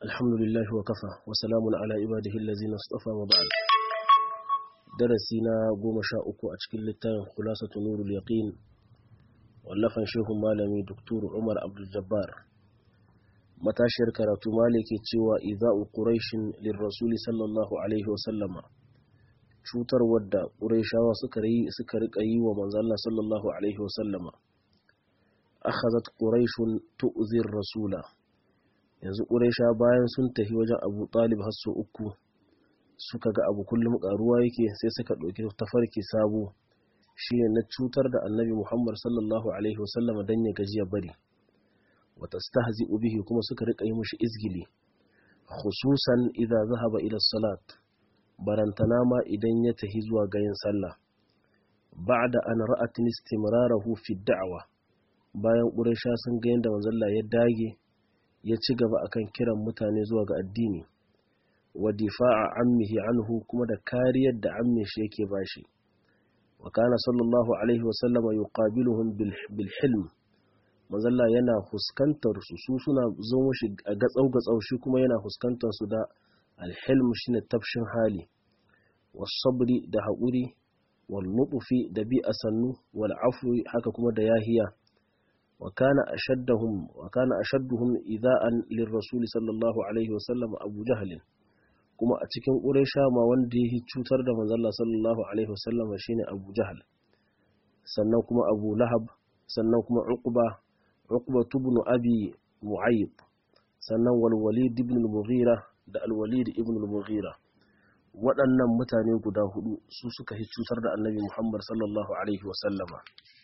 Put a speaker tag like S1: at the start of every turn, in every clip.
S1: الحمد لله وكفى وسلام على عباده الذين اصطفى وبعد درسنا goma sha uku a cikin littafin khulasatu nurul yaqin wallafan shehun malami doktor Umar Abdul Jabbar matashiyar karatu malike cewa idha'u quraishin lirrasul sallallahu alaihi wa sallama cutar wadda quraishawa suka yi suka rika yi wa manzo Allah sallallahu alaihi wa sallama akhadhat quraishun tu'zi rasula yanzu quraisha bayan sun tafi wajen Abu Talib har sau uku suka ga abu kullum karuwa yake sai suka ɗauki tafarki sabo shine na cutar da annabi Muhammad sallallahu alaihi wasallama dan ya gaji ya bari wa tastahzi'u bihi kuma suka rika yi mushi izgili khususan idza zahaba ila salat barantana ma idan ya tahi zuwa ga yin sallah ba'da an ra'at istimrarahu fi da'wa bayan quraisha sun ga yanda manzon ya dage ya ci gaba akan kiran mutane zuwa ga addini wa difa'a ammihi anhu kuma da kariyar da ammin shi yake bashi wa kana sallallahu alaihi wasallama yuqabiluhum bil hilm mazalla yana fuskantar su su suna zo shi a gatsau gatsau shi kuma yana fuskantar su da alhilm shine tafshin hali was sabri da haƙuri wal nutfi da bi asannu wal afwi haka kuma da yahiya wa kana ashaddahum wa kana ashadduhum idha'an lirrasul sallallahu alaihi wasallam abu jahl kuma a cikin ƙuraisha ma wanda ya cutar da manzalla sallallahu alaihi wasallam shine abu jahal sannan kuma abu lahab sannan kuma uqba uqba ibn abi mu'ayyid sannan wal walid ibn al-mughira da al walid ibn al-mughira waɗannan mutane guda hudu su suka yi cutar da annabi muhammad sallallahu alaihi wasallama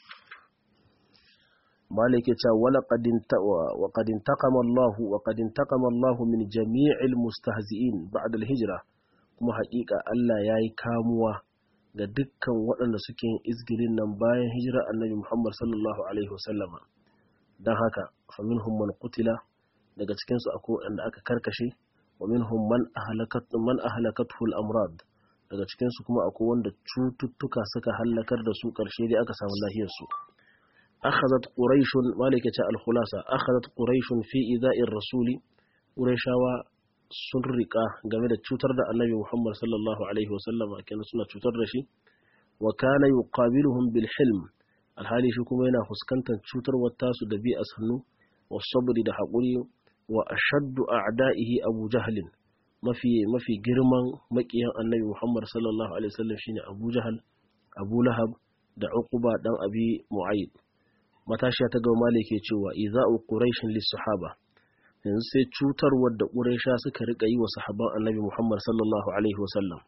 S1: مالك ولقد وقد انتقم الله وقد انتقم الله من جميع المستهزئين بعد الهجرة kuma haƙiƙa Allah ya yi kamuwa ga dukkan waɗanda suke yin izgirin nan bayan hijira annabi Muhammad sallallahu alaihi wasallama don haka fa minhum man qutila daga cikin su akwai waɗanda aka karkashe wa minhum man ahlakat man ahlakathu al-amrad daga cikin su kuma akwai wanda cututtuka suka halakar da su ƙarshe dai aka samu lafiyar su أخذت قريش مالكة الخلاصة أخذت قريش في إذاء الرسول قريشاوا سرقة جميلة تشوتر النبي محمد صلى الله عليه وسلم كان سنة تشوتر شي وكان يقابلهم بالحلم الحالي شو كما ينا فسكنتا تشوتر والتاس دبي أسهنو والصبر ده حقولي وأشد أعدائه أبو جهل ما في ما في جرمان مكيا النبي محمد صلى الله عليه وسلم شيني أبو جهل أبو لهب da uquba dan abi mu'ayyid matashiya ta gaba malik ke cewa iza'u quraishin lis sahaba yanzu sai cutarwar da quraisha suka rika yi wa sahabban annabi muhammad sallallahu alaihi wasallam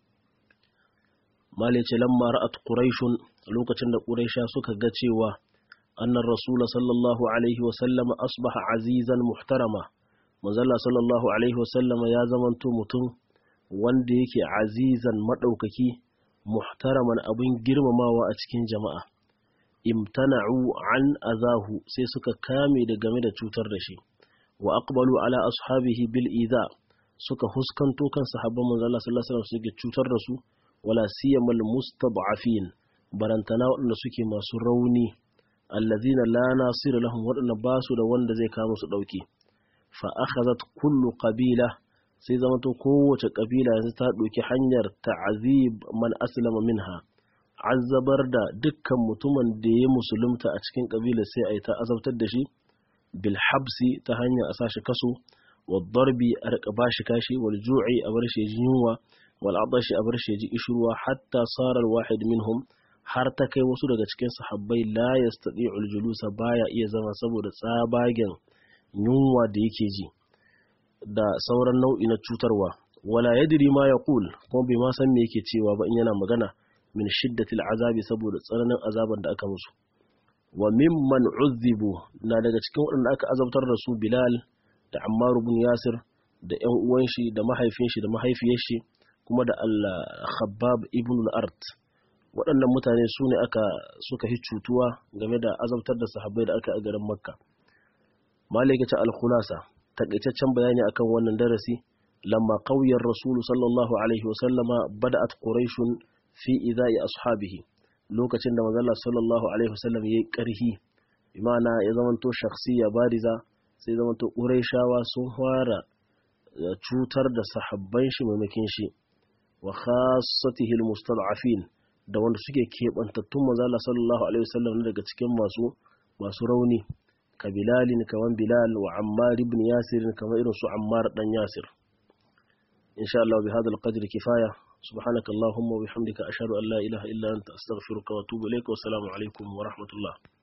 S1: malik ce lamma ra'at quraishun lokacin da quraisha suka ga cewa annar rasul sallallahu alaihi wasallam asbaha azizan muhtarama manzalla sallallahu alaihi wasallam ya zamanto mutum wanda yake azizan madaukaki muhtaraman abin girmamawa a cikin jama'a imtana'u an azahu sai suka kame da game da cutar da shi wa aqbalu ala ashabihi bil idha suka huskanto kan sahabban manzo Allah sallallahu alaihi wasallam suke cutar da su wala siyamal mustad'afin barantana waɗanda suke masu rauni allazina la nasira lahum waɗanda ba su da wanda zai kawo su dauki fa akhadhat kullu qabila sai zama to kowace kabila yanzu ta ɗauki hanyar ta'azib man aslama minha azabar da dukkan mutumin da ya musulunta a cikin kabila sai a yi ta azabtar da shi bil habsi ta hanyar a sashi kaso wa darbi a rika bashi kashi wal ju'i a bar shi ji yunwa wal adashi a bar shi ji ishruwa hatta sara al wahid minhum har ta kai wasu daga cikin sahabbai la yastati'ul julusa baya iya zama saboda tsabagen yunwa da yake ji da sauran nau'i na cutarwa wala yadri ma yaqul kuma bai ma san me yake cewa ba in yana magana min shiddatil azabi saboda tsananin azaban da aka musu wa mimman uzzibu na daga cikin waɗanda aka azabtar da su Bilal da Ammar ibn Yasir da ƴan uwan shi da mahaifin shi da mahaifiyar shi kuma da Al-Khabbab ibn al-Art waɗannan mutane su ne aka suka hi cutuwa game da azabtar da sahabbai da aka a garin Makka Malik ta al-Khulasa takaitaccen bayani akan wannan darasi lamma qawyar rasulu sallallahu alaihi wasallama bada'at quraishun fi idai ashabihi lokacin da manzo sallallahu alaihi wasallam yayi karhi imana ya zamanto shakhsiyya bariza sai zamanto quraishawa sun fara cutar da sahabban shi maimakin shi wa khassatihi almustad'afin da wanda suke kebantattun manzo Allah sallallahu alaihi wasallam daga cikin masu masu rauni ka bilalin kaman bilal wa ammar ibn yasir kamar irin su ammar dan yasir insha Allah bi hadha alqadr kifaya subhanaka allahumma wa bihamdika ashhadu an la ilaha illa anta astaghfiruka wa atubu ilayka wa assalamu alaikum wa rahmatullah